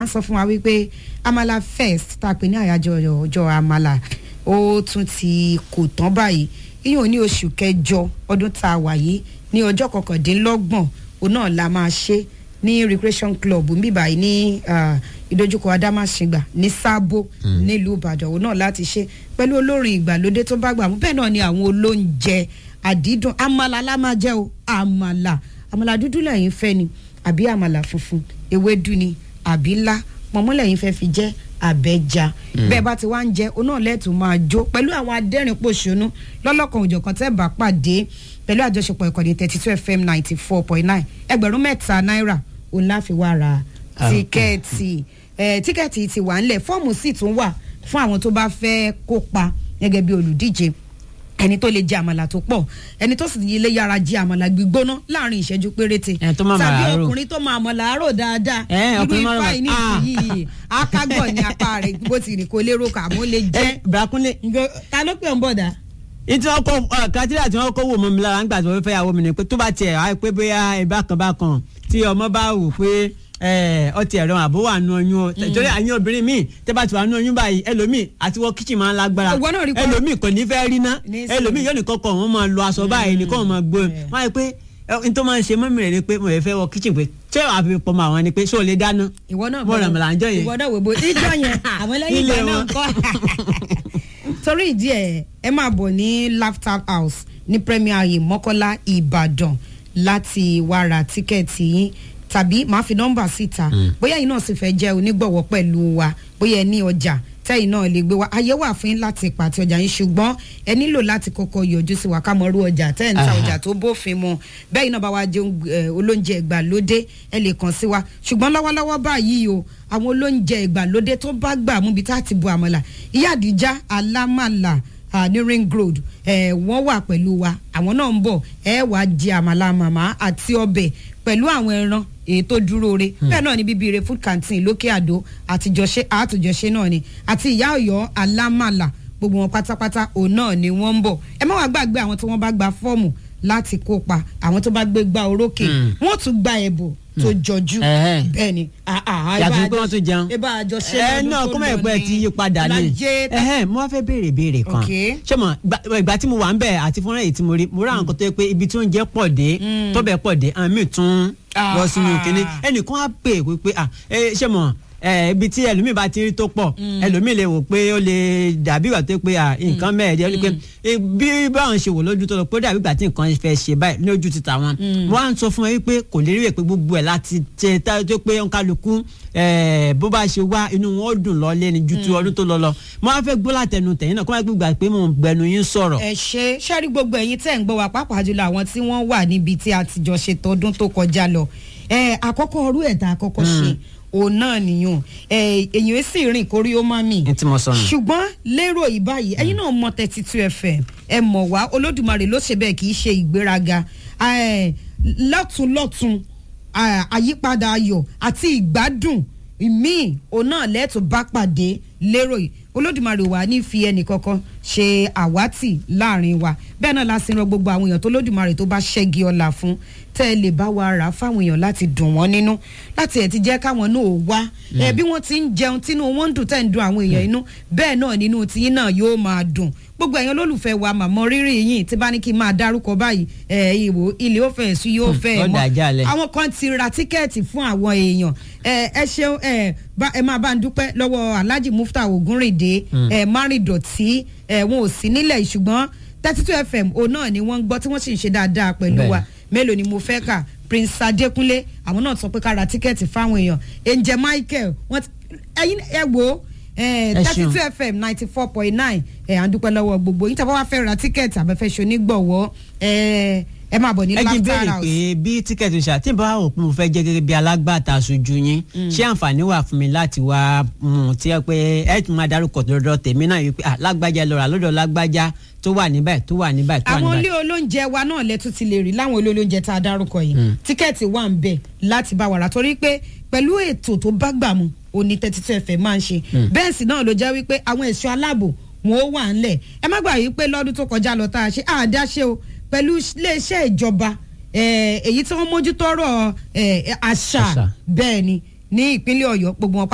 wọ́n sọ fún wa wípé amala first tá a pè ní àyájọ́ ọjọ́ amala ó tún ti kò tán báyìí ìyẹn ní oṣù kẹjọ ọdún tá a wà yìí ní ọjọ́ kọkàndínlọ́gbọ̀n òun náà la máa ṣe ní recreation club níbàyí ní ah, ìdojúkọ adámáṣingbà ní sábó nílùú ìbàdàn òun náà láti ṣe pẹ̀lú olórin ìgbàlódé tó bá gbà mú bẹ́ẹ̀ náà ni àwọn olóúnjẹ àdídùn àmàlà la máa jẹ́ o àmàlà àmàlà dúdú lẹ́yìn fẹ́ ni àbí àmàlà funfun ewédú ni àbí ńlá pọ̀nmọ́ lẹ́yìn fẹ́ fi jẹ́ àbẹ́jà bẹ́ẹ̀ bá ti wá ń jẹ oná lẹ́tù máa jó pẹ̀lú àwọn adẹ́rìn-pòṣónú lọ́lọ́kan òjọ̀kan tẹ́ bá pàdé pẹ̀lú àjọṣepọ̀ ìkànnì thirty two fm ninety four point nine ẹgbẹ̀rún mẹ́ta náírà òun láfi wá ra tíkẹ́ẹ̀tì ẹ̀ tíkẹ́ẹ̀tì ti wà ńlẹ̀ fọ́ọ̀mù sì tún wà fún àwọn tó bá fẹ́ kópa gẹ́gẹ́ bí olùdíje ẹni tó lè jẹ àmàlà tó pọ̀ ẹni tó sì lè yára jẹ àmàlà gbígbóná láàrin ìṣẹ́jú péréte Ẹni tó máa tàbí àmàlà rò. ọkùnrin tó máa àmàlà àárò dáadáa Ẹ, irú ọkùnrin máa ifá rò- yìí Ah. nísìnyí akágọ̀ ní apá rẹ̀ bó ti rìn kó lérò kà mọ́ lè jẹ́ ẹ brakunle Ngo- ta ló pè ń bọ̀dà. ìtí wọn kọ kátírà tí wọn kọ wò mọ mi lára nígbà tí wọn fẹ́ yàwó mi ni pé tó bá tiẹ̀ wá pé bóyá ìbákan bákan tí ọmọ bá wù pé ẹ, ọtí ẹ̀rọ àbó wà nù oyún o torí àyìn obìnrin míì tẹ́ bá ti wà nù oyún báyìí ẹlòmíì àti wọ kíchìn máa ń lágbára Ìwọ náà rí pé- ẹlòmíì kò ní fẹ́ rí ná Ní sùn. ẹlòmíì yóò ní kọ́kọ́ wọn máa lo aṣọ báyìí nìkan wọn máa gbó wọn á yẹ pé ẹ, n tó máa ń ṣe mọ́mí rẹ̀ ni pé mo lè fẹ́ wọ kíchìn pé ṣé àfi pọ̀ mọ́ àwọn ni pé ṣé o lè dáná ìwọ náà mo ràn mí là ń jọ yẹn ìwọ náà wò bó ìjọ yẹn àwọn lẹ́yìn Ilé ìgbà náà wọn. kọ́ torí ìdí ẹ̀ ẹ máa bọ̀ ní laughter house ní premier ayé mọ́kọ́lá ìbàdàn láti wá ra tíkẹ́ẹ̀tì yín tàbí máa fi nọ́mbà síta bóyá ẹ̀yin náà sì fẹ́ jẹ́ onígbọ̀wọ́ pẹ̀lú wa bóyá ẹ ní ọjà tẹ́yìn náà lè gbé wa ayé wà fún yín láti pàtẹ ọjà yín ṣùgbọ́n ẹ nílò láti kọ́kọ́ yọjú sí wa ká mọ irú ọjà tẹ́ ẹ̀ ń ta Aha. ọjà tó bófin mu bẹ́ẹ̀ iná bá wa jẹun eh, olóúnjẹ ìgbàlódé ẹ lè kàn sí wa ṣùgbọ́n lọ́wọ́lọ́wọ́ báyìí o àwọn olóúnjẹ ìgbàlódé tó bá gbà mú bí tá a ti bu àmàlà ìyá àdìjá alámàlà ah, ní ring road eh, wọ́n wà pẹ̀lú wa àwọn náà ń bọ̀ ẹ wàá jẹ àmàlà màmá àti ọbẹ̀ pẹ̀lú àwọn ẹran èyí tó dúró re bẹ́ẹ̀ náà ni bíbí food canteen lókè àdó àtijọ́ṣe àtòjọ́ṣe náà ni àti ìyá ọ̀yọ́ alámàlà gbogbo wọn pátápátá òun náà ni wọ́n ń bọ̀ ẹ má wàá gbàgbé àwọn tí wọ́n bá gba fọ́ọ̀mù láti kópa àwọn tó bá gbé gba orókè Mm. wọ́n tún gba ẹ̀bùn tó jọjú Ẹ̀hẹ́. bẹ́ẹ̀ ni ah, ah, Yàtọ̀ ẹ sí pé bá wọ́n tún jẹun. ẹ bá àjọ ṣe ẹ lọ́dún náà tó kó mọ̀ lọ ẹ̀pẹ́ ní ti yí padà ní Ọlájẹ́ tá- ẹ̀hẹ́n mo wá fẹ́ béèrè béèrè kan Ok. ṣé mo gba- ìgbà tí mo wà ń bẹ̀ àti fúnra èyí tí mo rí mo rà nǹkan tó yẹ pé ibi tí oúnjẹ pọ̀ dé tọ́bẹ̀ pọ̀ dé àwọn míì tún lọ Ah, sínú ah. kínní ẹnìkan á pè é pé ah ẹ, ṣé mo ẹ, ibi tí ẹlòmíì bá ti rí tó pọ̀ ẹlòmíì lè wò pé ó lè dàbí ìgbà tó yẹ pé ah nǹkan mẹ́ẹ̀ẹ́dẹ́ pé eh, bí báwọn ṣe wò lójú tó lọ pé ó dàbí ìgbà tí nǹkan fẹ́ ṣe báyìí ní ojú ti tàwọn wọ́n á ń sọ fún ẹ wípé kò lè rí rẹ̀ pé gbogbo ẹ̀ láti ṣe tá tó pé kálukú eh, bó bá ṣe wá inú wọn ó dùn lọ lé ní ju ti ọdún tó lọ lọ mo á fẹ́ gbọ́ látẹnu tẹ̀yìn náà kó má gbégbá pé mò ń gbẹnu yín sọ̀rọ̀. ẹ ṣe ṣẹ́rí gbogbo ẹ̀yin tẹ́ ń gbọ́ wa pàápàá jùlọ àwọn tí wọ́n wà níbi tí a ti jọ ṣe tọdún tó kọjá lọ ẹ àkọ́kọ́ ọrú ẹ̀dá àkọ́kọ́ ṣe òun náà nìyàn ẹ èyàn sì rìn kórí ó má mì ní tí mo sọ nù. ṣùgbọ́n lérò yìí báyìí ẹ̀yin náà mọ thirty two fm ẹ mọ̀ wá olódùmarè ló ṣe bẹ́ẹ̀ kì í ṣe ìgbéraga ẹ, lọ́tún lọ́tún à- àyípadà ayọ̀ àti ìgbádùn míì òun náà lẹ́tọ̀ bá pàdé lérò yìí olódùmarè wà ní fi ẹnì kankan ṣe àwátì láàrin wa bẹ́ẹ̀ náà la sì rán gbogbo àwọn èèyàn tó lódùmarè tó bá ṣẹ́gi ọ̀la fún tẹ́ ẹ lè bá wa rà á fáwọn èèyàn láti dùn wọ́n nínú láti ẹ̀ ti jẹ́ káwọn náà wá ẹ bí wọ́n ti ń jẹun tínú wọn ń dùn tẹ́ ń dùn àwọn èèyàn inú bẹ́ẹ̀ náà nínú tiyín náà yóò máa dùn gbogbo ẹ̀yin olólùfẹ́ wa màmọ́ rírì yìí tí bá ní kí n máa dárúkọ báyìí ẹ̀ ìwò ilé ó fẹ́ sí yóò fẹ́ ó mọ́ dà jálẹ̀. àwọn kan ti ra tíkẹ́ẹ̀tì fún àwọn èèyàn ẹ ẹ ṣeun ẹ bá ẹ máa bá ń dúpẹ́ lọ́wọ́ alhaji mufta ogunrinde ẹ márìndọ̀tí ẹ wọn ò sí nílẹ̀ yìí, ṣùgbọ́n thirty two fm òun náà ni wọ́n ń gbọ́ tí wọ́n sì ń ṣe dáadáa pẹ̀lú Bẹ́ẹ̀. wa mélòó ni mo fẹ́ kà prince adekunle àwọn náà sọ pé ká ra tíkẹ́ẹ̀tì fáwọn èèyàn angel michael wọ́n ti ẹyin ẹ wo Ẹ thirty ṣeun. two fm ninety four point nine ẹ à ń dúpẹ́ lọ́wọ́ gbogbo yín tí a bá wá fẹ́ ra tíkẹ́ẹ̀tì àbẹ́fẹ́ ṣe onígbọ̀wọ́ ẹ ẹ máa bọ̀ ní ẹ jí laughter béèrè house. pé bí tíkẹ́ẹ̀tì ṣá tí n bá wò pé mo fẹ́ jẹ́ gẹ́gẹ́ bí alágbàtà aṣojú yín ṣé àǹfààní wà fún mi láti wá mú un tí ẹ pé ẹ tún máa darúkọ lọ́dọ̀ tèmi náà yìí pé ah, lágbájá lọ́ra lọ́dọ̀ lágbájá tó wà níbẹ̀ tó wà níbẹ̀ tó wà àwọn ilé níbẹ̀. olóúnjẹ wa náà lẹ́tún ti lè rí láwọn ilé olóúnjẹ tá a dárúkọ yìí tíkẹ́ẹ̀tì wà ń bẹ̀ láti bá wàrà torí pé pẹ̀lú ètò tó bá gbà mu òní thirty two fm máa ń ṣe bẹ́ẹ̀ sì náà ló jẹ́ wípé àwọn ẹ̀ṣọ́ aláàbò wọn ó wà ńlẹ̀ ẹ má gbà yí pé lọ́dún tó kọjá lọ tá a ṣe àdáṣe o pẹ̀lú iléeṣẹ́ ìjọba eh, èyí tí wọ́n mójútó ọ̀rọ̀ eh, àṣà Àṣà. bẹ́ẹ̀ ni ní ìpínlẹ̀ ọ̀yọ́ gbogbo wọn